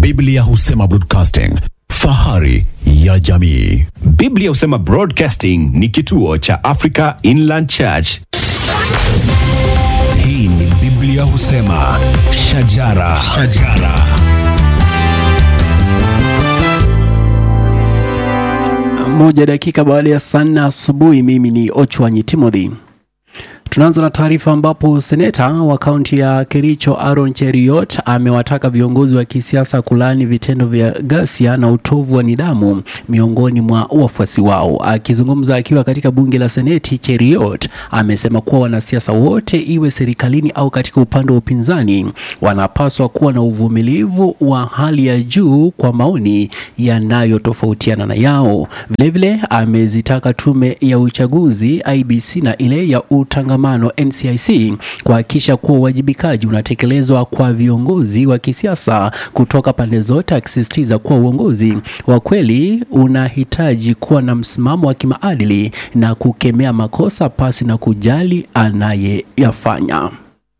Biblia husema broadcasting, fahari ya jamii. Biblia husema Broadcasting ni kituo cha Africa Inland Church. Hii ni Biblia husema shajara, shajara. Moja dakika baada ya saa nne asubuhi. Mimi ni Ochwanyi Timothy. Tunaanza na taarifa ambapo seneta wa kaunti ya Kericho Aaron Cheriot amewataka viongozi wa kisiasa kulaani vitendo vya ghasia na utovu wa nidhamu miongoni mwa wafuasi wao. Akizungumza akiwa katika bunge la Seneti, Cheriot amesema kuwa wanasiasa wote, iwe serikalini au katika upande wa upinzani, wanapaswa kuwa na uvumilivu wa hali ya juu kwa maoni yanayotofautiana na yao. Vilevile amezitaka tume ya uchaguzi IBC na ile ya utangamano NCIC kuhakikisha kuwa uwajibikaji unatekelezwa kwa viongozi wa kisiasa kutoka pande zote, akisisitiza kuwa uongozi wa kweli unahitaji kuwa na msimamo wa kimaadili na kukemea makosa pasi na kujali anayeyafanya.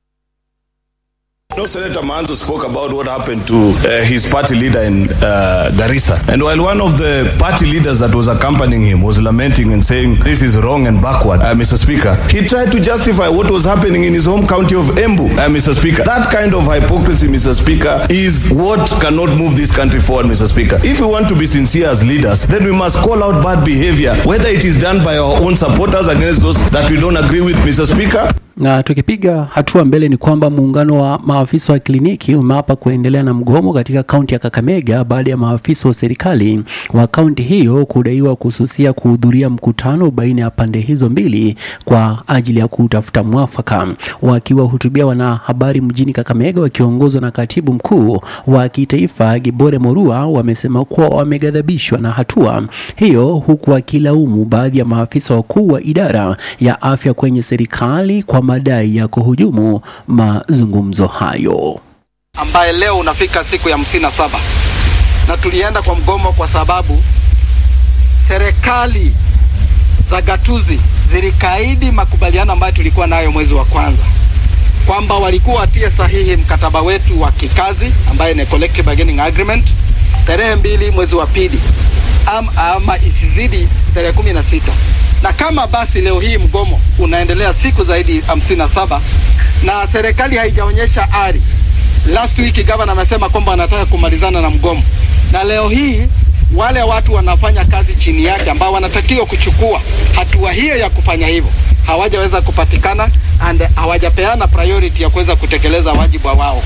No, Senator Manzo spoke about what happened to uh, his party leader in uh, Garissa. And while one of the party leaders that was accompanying him was lamenting and saying this is wrong and backward, uh, Mr. Speaker, he tried to justify what was happening in his home county of Embu, uh, Mr. Speaker. That kind of hypocrisy, Mr. Speaker, is what cannot move this country forward, Mr. Speaker. If we want to be sincere as leaders, then we must call out bad behavior, whether it is done by our own supporters against those that we don't agree with, Mr. Speaker. Na tukipiga hatua mbele ni kwamba muungano wa maafisa wa kliniki umeapa kuendelea na mgomo katika kaunti ya Kakamega baada ya maafisa wa serikali wa kaunti hiyo kudaiwa kususia kuhudhuria mkutano baina ya pande hizo mbili kwa ajili ya kutafuta mwafaka. Wakiwahutubia wanahabari mjini Kakamega wakiongozwa na katibu mkuu wa kitaifa Gibore Morua, wamesema kuwa wameghadhabishwa na hatua hiyo, huku wakilaumu baadhi ya maafisa wakuu wa idara ya afya kwenye serikali kwa madai ya kuhujumu mazungumzo hayo. ambaye leo unafika siku ya hamsini na saba na tulienda kwa mgomo kwa sababu serikali za gatuzi zilikaidi makubaliano ambayo tulikuwa nayo mwezi wa kwanza kwamba walikuwa watie sahihi mkataba wetu wa kikazi ambaye ni collective bargaining agreement tarehe mbili mwezi wa pili ama, ama isizidi tarehe kumi na sita na kama basi leo hii mgomo unaendelea siku zaidi hamsini na saba na serikali haijaonyesha ari. Last week gavana amesema kwamba anataka kumalizana na mgomo, na leo hii wale watu wanafanya kazi chini yake ambao wanatakiwa kuchukua hatua hiyo ya kufanya hivyo hawajaweza kupatikana and hawajapeana priority ya kuweza kutekeleza wajibu wao.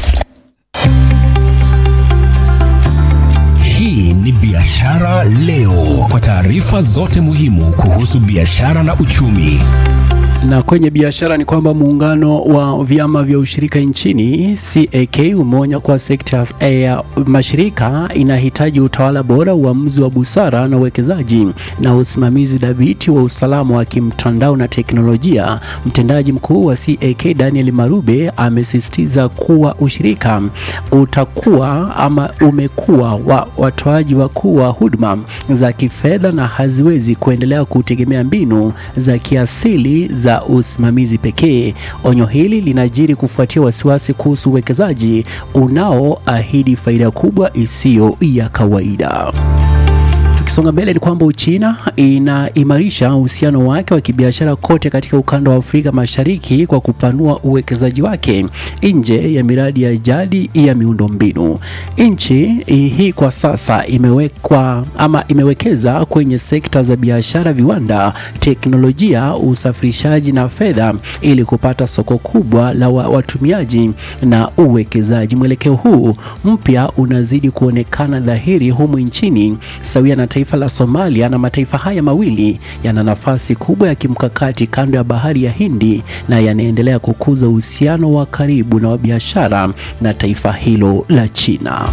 Hii ni Biashara Leo, kwa taarifa zote muhimu kuhusu biashara na uchumi. Na kwenye biashara ni kwamba muungano wa vyama vya ushirika nchini CAK umeonya kuwa sekta ya mashirika inahitaji utawala bora, uamuzi wa busara na uwekezaji na usimamizi dhabiti wa usalama wa kimtandao na teknolojia. Mtendaji mkuu wa CAK Daniel Marube amesisitiza kuwa ushirika utakuwa ama umekuwa wa watoaji wakuu wa huduma za kifedha na haziwezi kuendelea kutegemea mbinu za kiasili za usimamizi pekee. Onyo hili linajiri kufuatia wasiwasi kuhusu uwekezaji unaoahidi faida kubwa isiyo ya kawaida. Tukisonga mbele ni kwamba Uchina inaimarisha uhusiano wake wa kibiashara kote katika ukanda wa Afrika Mashariki kwa kupanua uwekezaji wake nje ya miradi ya jadi ya miundombinu. Nchi hii kwa sasa imewekwa ama imewekeza kwenye sekta za biashara, viwanda, teknolojia, usafirishaji na fedha ili kupata soko kubwa la wa- watumiaji na uwekezaji. Mwelekeo huu mpya unazidi kuonekana dhahiri humu nchini sawia na taifa la Somalia, na mataifa haya mawili yana nafasi kubwa ya kimkakati kando ya bahari ya Hindi na yanaendelea kukuza uhusiano wa karibu na wa biashara na taifa hilo la China.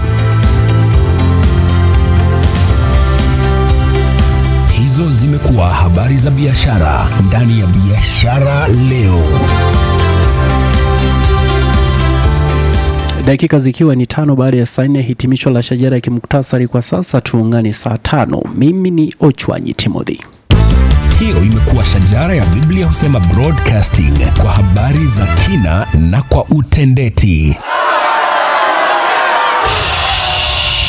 Hizo zimekuwa habari za biashara ndani ya Biashara Leo. Dakika zikiwa ni tano baada ya saa nne, hitimisho la shajara ya kimuktasari kwa sasa. Tuungane saa tano. Mimi ni Ochwanyi Timothy. Hiyo imekuwa shajara ya Biblia husema broadcasting kwa habari za kina na kwa utendeti.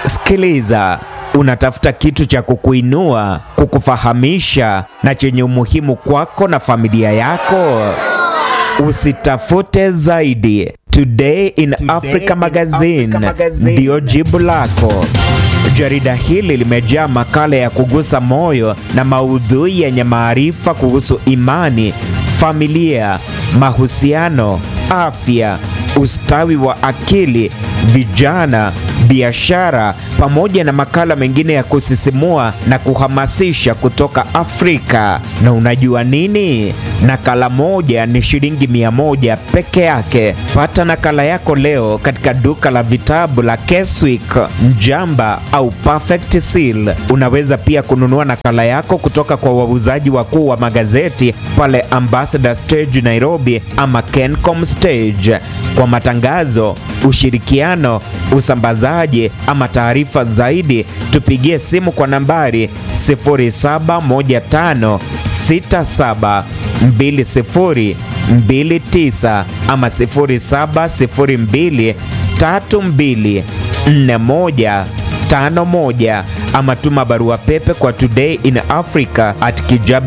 Sikiliza, unatafuta kitu cha kukuinua, kukufahamisha na chenye umuhimu kwako na familia yako. Usitafute zaidi. Today in Africa Magazine ndiyo jibu lako. Jarida hili limejaa makala ya kugusa moyo na maudhui yenye maarifa kuhusu imani, familia, mahusiano, afya, ustawi wa akili, vijana, biashara pamoja na makala mengine ya kusisimua na kuhamasisha kutoka Afrika. Na unajua nini? Nakala moja ni shilingi mia moja peke yake. Pata nakala yako leo katika duka la vitabu la Keswick, Mjamba au Perfect Seal. Unaweza pia kununua nakala yako kutoka kwa wauzaji wakuu wa magazeti pale Ambassador Stage Nairobi ama Kencom Stage. Kwa matangazo, ushirikiano, usambazaji ama taarifa zaidi, tupigie simu kwa nambari 0715672029 ama 0702324151 ama tuma barua pepe kwa today in africa at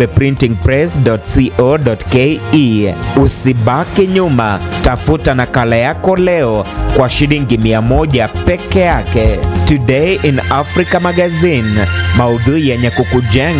kijabeprintingpress.co.ke. Usibaki nyuma, tafuta nakala yako leo kwa shilingi mia moja peke yake. Today in Africa Magazine, maudhui yenye kukujenga